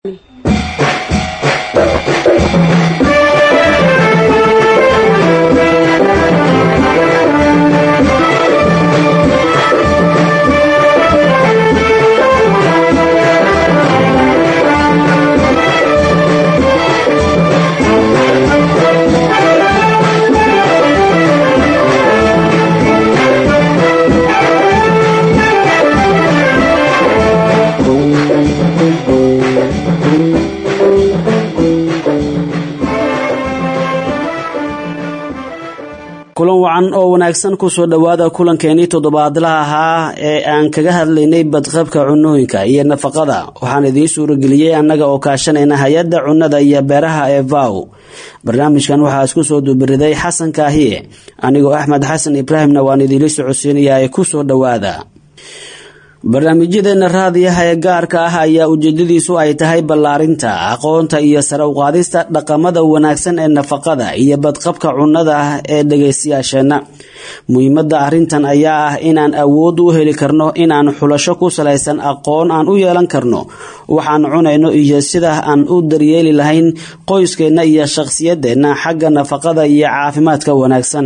kulan wacan oo wanaagsan kusoo dhowaada kulankeenii toddobaadlaha ahaa ee aan kaga hadlaynay badqabka cunooyinka iyo nafaqada waxaan idiin suurageliyey annaga oo kaashanayna hay-adda cunnada iyo beeraha ee vow barnaamijkan waxaa isku soo dubiriday xasan kaahiye anigoo axmed xasan ibraahimna waan idiinla socodsiinayaa ee kusoo dhowaada barnaamijyadeena raadiyaha ee gaarka ah ayaa ujeedadiisu ay tahay ballaarinta aqoonta iyo sare uqaadista dhaqamada wanaagsan ee nafaqada iyo badqabka cunnada ah ee dhagaystayaasheenna muhiimada arrintan ayaa ah inaan awood u heli karno inaan xulasho ku salaysan aqoon aan u yeelan karno waxaan cunayno iyo sida aan u daryeeli lahayn qoyskeenna iyo shaqsiyadeenna xagga nafaqada iyo caafimaadka wanaagsan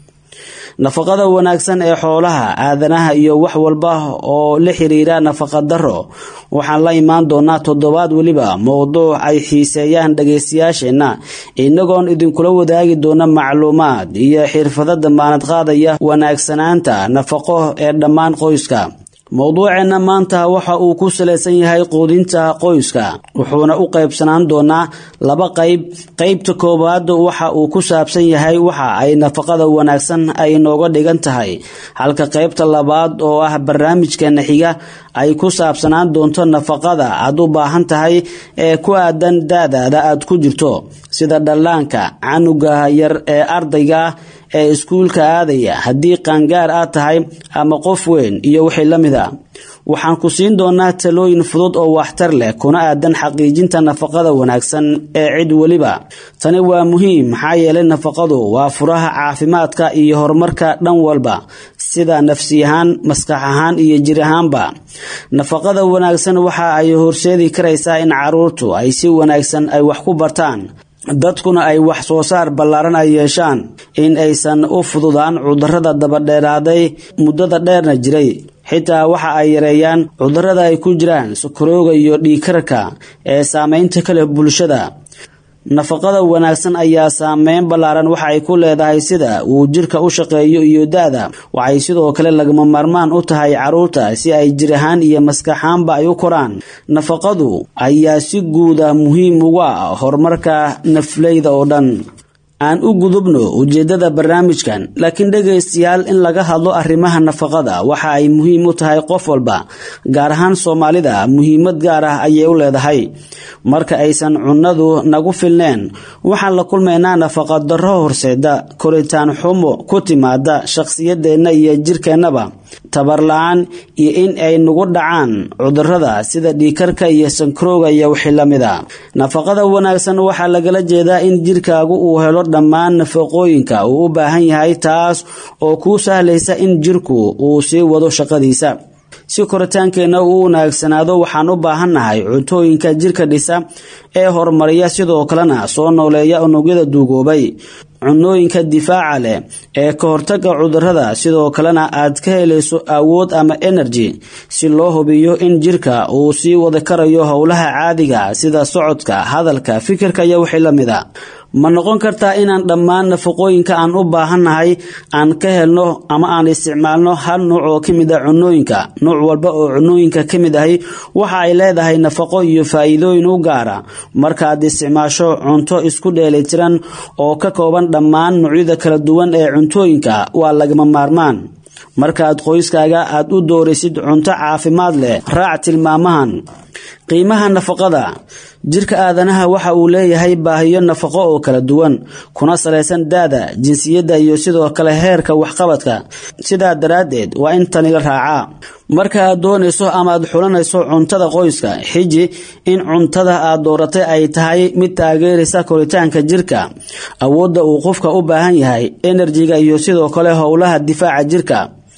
nafaqada wanaagsan ee xoolaha aadanaha iyo wax walba oo la xiriira nafaqa daro waxaan la imaan doonaa toddobaad weliba mowduuc ay xiiseeyaan dhagaystayaasheenna inagoon idinkula wadaagi doona macluumaad iyo xirfado damaanad qaadaya wanaagsanaanta nafaqo ee dhammaan qoyska mowduuceenna maanta waxa uu ku salaysan yahay quudinta qoyska wuxuuna u qaybsanaan doonaa laba qayb qaybta koowaad waxa uu ku saabsan yahay waxa ay nafaqada wanaagsan ay nooga dhigan tahay halka qaybta labaad oo ah barnaamijkeena xiga ay ku saabsanaan doonto nafaqada aad u baahan tahay ee ku aadan daadaada aad ku jirto sida dhallaanka canuga yar ee ardayga ee iskuulka aadaya haddii qaangaar aad tahay ama qof weyn iyo wixii la mid a waxaan ku siin doonaa talooyin fudud oo waxtar leh kuna aadan xaqiijinta nafaqada wanaagsan ee cid weliba tani waa muhiim maxaa yeelay nafaqadu waa furaha caafimaadka iyo horumarka dhan walba sida nafsi ahaan maskax ahaan iyo jir ahaanba nafaqada wanaagsan waxa ay horseedi karaysaa in caruurtu ay si wanaagsan ay wax ku bartaan dadkuna ay wax soo saar ballaaran ay yeeshaan in aysan u fududaan cudurrada dabadheeraaday muddada dheerna jiray xitaa waxa ay yareeyaan cudurrada ay ku jiraan sokorooga iyo dhiigkarka ee saameynta ka leh bulshada nafaqada wanaagsan ayaa saameyn ballaaran waxa ay ku leedahay sida uu jirka u shaqeeyo iyo da-da waxay sidoo kale lagama maarmaan u tahay caruurta si ay jir ahaan iyo maskaxaanba ay u koraan nafaqadu ayaa si guuda muhiim uga ah horumarka nafleyda oo dhan aan u gudubno ujeedada barnaamijkan laakiin dhegaystayaal in laga hadlo arrimaha nafaqada waxa ay muhiim u tahay qof walba gaar ahaan soomaalida muhiimad gaar ah ayay u leedahay marka aysan cunnadu nagu filneen waxaan la kulmaynaa nafaqa darro horseeda koritaan xumo ku timaada shaqsiyadeenna iyo jirkeennaba tabar la-aan iyo in ay nagu dhacaan cudurrada sida dhiikarka iyo sankarooga iyo wixii la mida nafaqada wanaagsan waxaa lagala jeedaa in jirkaagu uu helo dhammaan nafaqooyinka uu u baahan yahay taas oo kuu sahlaysa in jirku uu sii wado shaqadiisa si koritaankeenna uu wanaagsanaado waxaan u baahannahay cuntooyinka jirka dhisa ee horumariya sidoo kalena soo nooleeya unugyada duugoobay cunooyinka difaaca leh ee ka hortaga cudurrada sidoo kalena aad ka helayso awood ama energy si loo hubiyo in jirka uu sii wada karayo howlaha caadiga sida socodka hadalka fikirka iyo wixii la mid a ma noqon kartaa inaan dhammaan nafaqooyinka aan u baahannahay aan ka helno ama aan isticmaalno hal nuuc oo ka mid a cunooyinka nuuc walba oo cunooyinka ka mid ahi waxa ay leedahay nafaqo iyo faa'iidooyin u gaara markaaad isticmaasho cunto isku dheelitiran oo ka kooban dhammaan noocyada kala duwan ee cuntooyinka waa lagama maarmaan markaad qoyskaaga aad u dooraysid cunto caafimaad leh raac tilmaamahan qiimaha nafaqada jirka aadanaha waxa uu leeyahay baahiyo nafaqo oo kala duwan kuna salaysan daada jinsiyadda iyo sidoo kale heerka waxqabadka sidaa daraaddeed waa in tani la raacaa marka aad doonayso ama aad xulanayso cuntada qoyska xiji in cuntada aad dooratay ay tahay mid taageeraysa koritaanka jirka awoodda uu qofka u baahan yahay enerjiga iyo sidoo kale howlaha difaaca jirka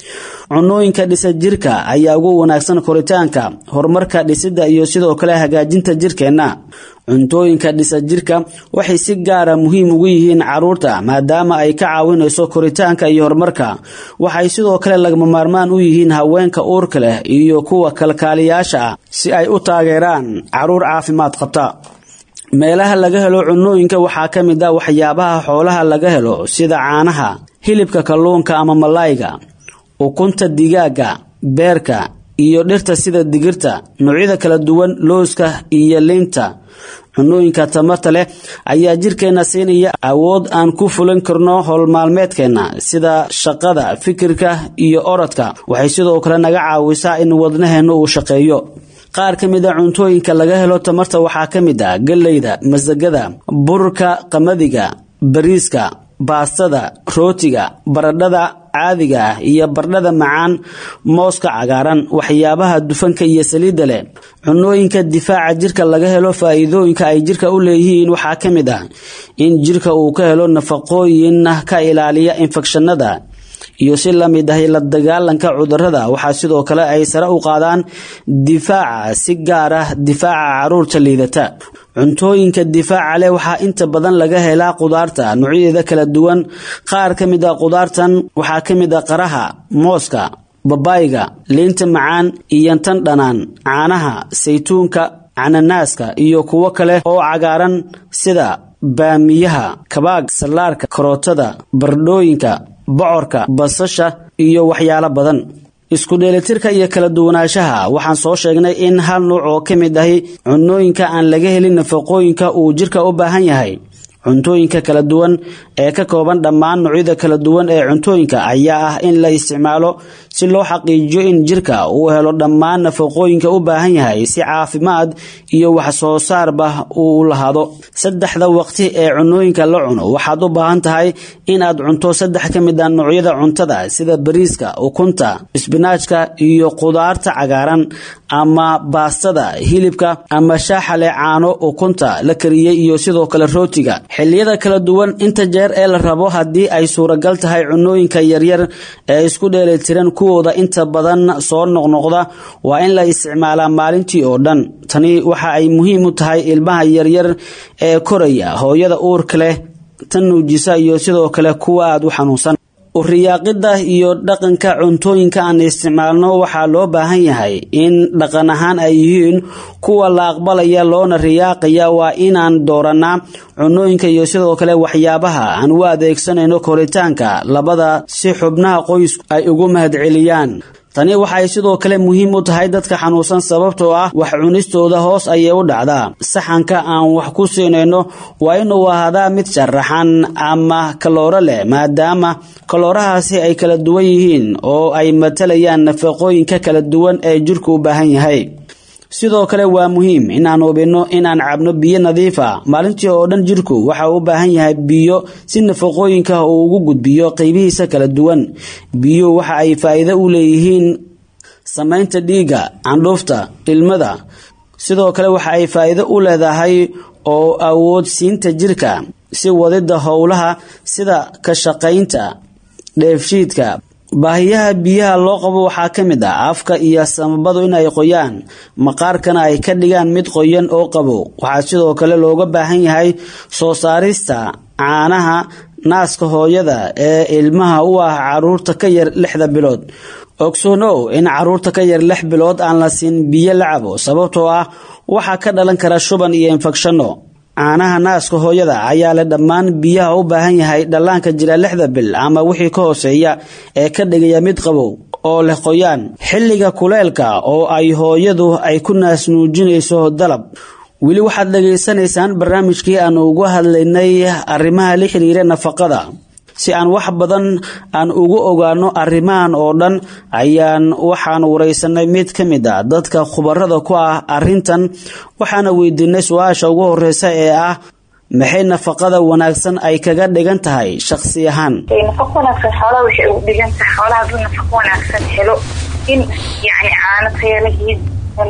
cunooyinka dhisa jirka ayaa ugu wanaagsan koritaanka horumarka dhisidda iyo sidoo kale hagaajinta jirkeenna cuntooyinka dhisa jirka waxay si gaara muhiim ugu yihiin caruurta maadaama ay ka caawinayso koritaanka iyo horumarka waxay sidoo kale lagama maarmaan u yihiin haweenka uurka leh iyo kuwa kalkaaliyaasha ah si ay u taageeraan caruur caafimaad qabta meelaha laga helo cunooyinka waxaa ka mid ah waxyaabaha xoolaha laga helo sida caanaha hilibka kalluunka ama malayga ukunta digaaga beerka iyo dhirta sida digirta noocyada kala duwan looska iyo liinta cunooyinka tamarta leh ayaa jirkeenna siinaya awood aan ku fulan karno howlmaalmeedkeenna sida shaqada fikirka iyo orodka waxay sidoo kale naga caawisaa in wadnaheenna uu shaqeeyo qaar ka mid a cuntooyinka laga helo tamarta waxaa ka mid ah galleyda masagada burka qamadiga bariiska baastada rootiga baradhada caadiga ah iyo bardhada macaan mooska cagaaran waxyaabaha dufanka iyo saliidda leh cunooyinka difaaca jirka laga helo faa'iidooyinka ay jirka u leeyihiin waxaa ka mid ah in jirka uu ka helo nafaqooyin ka ilaaliya infekshanada iyo si la mid ahay la dagaalanka cudurada waxaa sidoo kale ay sare u qaadaan difaaca si gaar ah difaaca caruurta liidata cuntooyinka difaaca leh waxaa inta badan laga helaa qudaarta noocyadeeda kala duwan qaar ka mid a qudaartan waxaa ka mid a qaraha mooska babayga liinta macaan iyo tan dhanaan caanaha saytuunka cananaaska iyo kuwo kale oo cagaaran sida baamiyaha kabaag sallaarka karootada bardhooyinka bocorka basasha iyo waxyaalo badan isku dheelitirka iyo kala duwanaanshaha waxaan soo sheegnay in hal nuuc oo ka mid ahi cunooyinka aan laga helin nafaqooyinka uu jirka u baahan yahay cuntooyinka kala duwan ee ka kooban dhammaan noocyada kala duwan ee cuntooyinka ayaa ah in la isticmaalo si loo xaqiijiyo in jirka uu helo dhammaan nafaqooyinka u baahan yahay si caafimaad iyo wax soo saarba uu lahaado saddexda waqti ee cunooyinka la cuno waxaad u baahan tahay inaad cunto saddex ka mid a noocyada cuntada sida bariiska ukunta isbinaajka iyo qudaarta cagaaran ama baastada hilibka ama shaaxale caano ukunta la kariyey iyo sidoo kale rootiga xilliyada kala duwan inta jeer ee la rabo haddii ay suuragal tahay cunooyinka yaryar ee isku dheelitiran kuwooda inta badan soo noqnoqda waa in la isticmaalaa maalintii oo dhan tani waxa ay muhiim u tahay ilmaha yaryar ee koraya hooyada uurka leh tan nuujisa iyo sidoo kale kuwa aad u xanuunsan uriyaaqida iyo dhaqanka cuntooyinka aan isticmaalno waxaa loo baahan yahay in dhaqan ahaan ay yihiin kuwa la aqbalaya loona riyaaqaya waa inaan dooranaa cunooyinka iyo sidoo kale waxyaabaha aan u adeegsanayno koritaanka labada si xubnaha qoysku ay ugu mahadceliyaan tani waxay sidoo kale muhiim u tahay dadka xanuunsan sababtoo ah wax cunistooda hoos ayay u dhacdaa saxanka aan wax ku siinayno waa inuu ahaadaa mid sharaxan ama kalooro leh maadaama kaloorahaasi ay kala duwan yihiin oo ay matalayaan nafaqooyinka kala duwan ee jirku u baahan yahay sidoo kale waa muhiim inaan hubinno inaan cabno biyo nadiif a maalintii oo dhan jirku waxa uu u baahan yahay biyo si nafaqooyinka uu ugu gudbiyo qaybihiisa kala duwan biyuhu waxa ay faa'iido u leeyihiin samaynta dhiigga candhuufta ilmada sidoo kale waxa ay faa'iido u leedahay oo awood siinta jirka si wadidda howlaha sida ka shaqaynta dheefshiidka baahiyaha biyaha loo qabo waxaa ka mid ah afka iyo samabadu in ay qoyaan maqaarkana ay ka dhigaan mid qoyan oo qabo waxaa sidoo kale looga baahan yahay soo saarista caanaha naaska hooyada ee ilmaha u ah caruurta ka yar lixda bilood ogsoonow in caruurta ka yar lix bilood aan la siin biyo la cabo sababtoo ah waxaa ka dhalan kara shuban iyo infekshanno caanaha naaska hooyada ayaa leh dhammaan biyaha u baahan yahay dhallaanka jira lixda bil ama wixii ka hooseeya ee ka dhigaya mid qabow oo leh qoyaan xilliga kuleelka oo ay hooyadu ay ku naasnuujinayso dalab weli waxaad dhegaysanaysaan barnaamijkii aan ugu hadlaynay arrimaha la xiriira nafaqada si aan wax badan aan ugu ogaano arrimahan oo dhan ayaan waxaan waraysanay mid ka mid a dadka khubarada ku ah arrintan waxaana weydiinay su-aasha ugu horeysa ee ah maxay nafaqada wanaagsan ay kaga dhigan tahay shakhsi ahaan nafaqo wanaagsan xoolaha waxay ugu dhigan tahay xoolaha hadduu nafaqo wanaagsan helo in yacni caano tayalahiid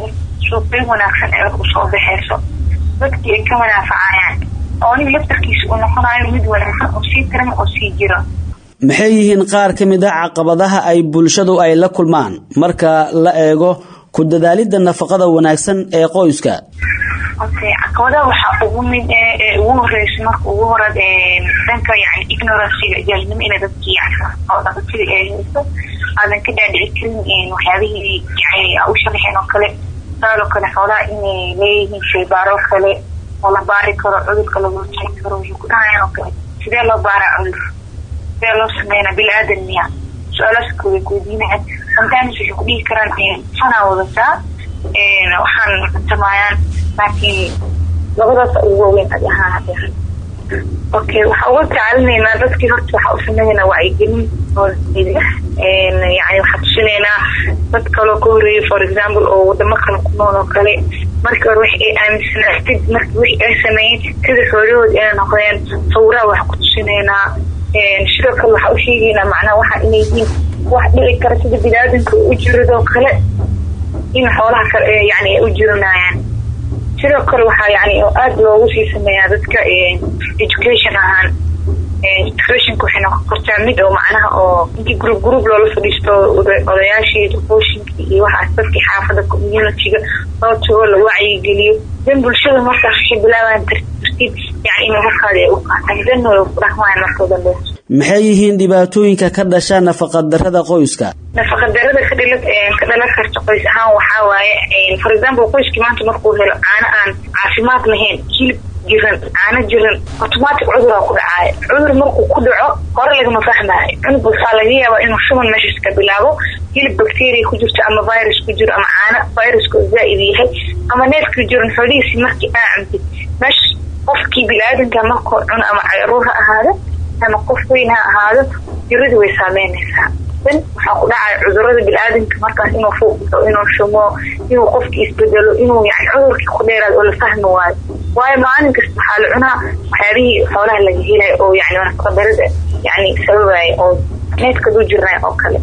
suuqyo wanaagsan ay usoo baxeyso dadkii ay ka manaafacayaan oo aniga laftarkiisa uu noqonayo mid wanaagsan oo sii tiran oo sii jiro maxay yihiin qaar ka mid a caqabadaha ay bulshadu ay la kulmaan marka la eego ku dadaalidda nafaqada wanaagsan ee qoyska okay caqabadaha waxaa ugu mid ee ugu horeysa marka ugu hora dhanka yani ignoranciga jaalinimo ina dadkii oo dhaqatida ee hayso aadan ka dhaadhici karin waxyaabihii yani u sharaxeen oo kale saaloo kale xoolaha inay leeyihiin shaybaaro kale oo la baari karo cudurka lagu jari karo waxay ku dhahayaan oo kale sidee loo baaraa cudur sidee loo sameynaa bil-aadan miya su-aalaas way kuweydiinayaan sometimes waxay ku dhihi karaan fanaa wadataa waxaan cuntamayaan laakiin labadaas ugu waaweyn adi ahaan hadeer okay waxaa uga tacalinaynaa dadkii horta waxaa u sameynaa wacyigelin oo yani waxaa tusinaynaa dad kaloo ka horeeyay for example oo wadamo kale ku nool oo kale markii hore wax ay aaminsanaatid markii wix ay sameeyeen sida xoolahooda inay noqdeen sawiraha wax ku tusinaynaa sidoo kale waxaa u sheegaynaa macnaha waxa inay yihiin wax dhici kara sida biniaadanka u jiradoo kale in xoolaha kale yani ay u jiranayaan sidoo kale waxaa yani aada loogu sii sameeyaa dadka education ahaan educationka waxay noqon kartaa mid oo macnaha oo intii group group loola fadhiisto odayaashii duqooshinkii iyo waxaas dadkii xaafada communityga loo tago la wacyigeliyo dan bulshada markaas waxay bilaabayaan tartiib yani in markaadi ay u qaataan dan way ku dhaqmayaan markoo dambe maxay yihiin dhibaatooyinka ka dhasha nafaqadarada qoyska nafaqadarada ka dhila ka dhalan karta qoys ahaan waxaa waaye for example qoyskii maanta markuu helo caano aan caafimaad lahayn hilib jiran caano jiran automatic cuduraa ku dhacaaya cudur markuu ku dhaco hore lagama fahmaayo cunug waxaa laga yaabaa inuu shuban meeshaas ka bilaabo hilib bacteria ku jirto ama virus ku jiro ama caano viruska zaa-id yahay ama neefkii jiran xoolihiisi markii aa cuntid meesha qofkii bini-aadanka markuu cuno ama caruur ha ahaado ama qof weyn ha ahaado jiradu way saameynaysaa dan waxaa ku dhacaya cudurada bini-aadanka markaas inuu fuuqdo inuu shumo inuu qofkii isbedelo inuu yani cudurkii ku dheeraado oo la fahmi waayo waayo maalin kasta waxaa la cunaa waxyaabihii xoolaha laga helay oo yani nafaqadarada yani sababaya oo needkaduu jirnay oo kale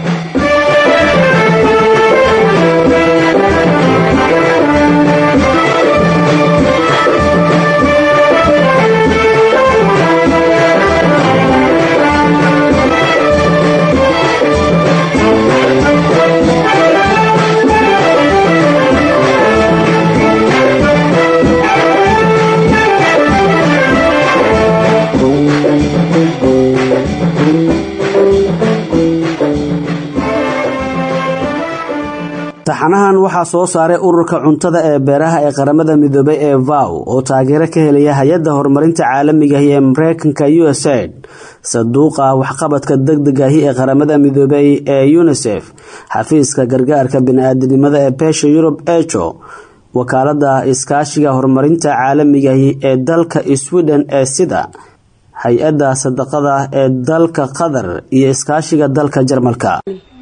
taxanahan waxaa soo saaray ururka cuntada ee beeraha ee qaramada midoobay ee vow oo taageero ka helaya hay-adda horumarinta caalamigahi ee mareykanka usaid saduuqa waxqabadka degdegahi ee qaramada midoobay ee unisef xafiiska gargaarka bini-aadanimada ee beesha yurub ejo wakaalada iskaashiga horumarinta caalamigahi ee dalka sweden ee sida hay-adda sadaqada ee dalka qatar iyo iskaashiga dalka jarmalka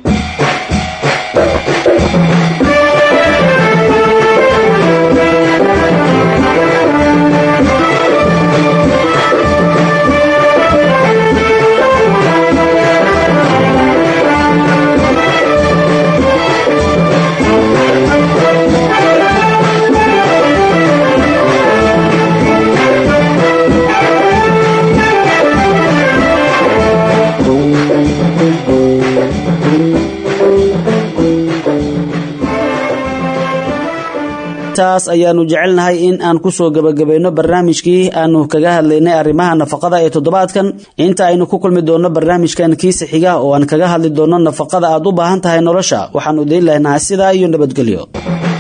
taas ayaanu jecelnahay in aan kusoo gabagabayno barnaamijkii aanu kaga hadlaynay arrimaha nafaqada ee toddobaadkan inta aynu ku kulmi doonno barnaamijkan kiisa xiga oo aan kaga hadli doonno nafaqada aad u baahan tahay nolosha waxaanu idiin lehnahay sidaa iyo nabadgelyo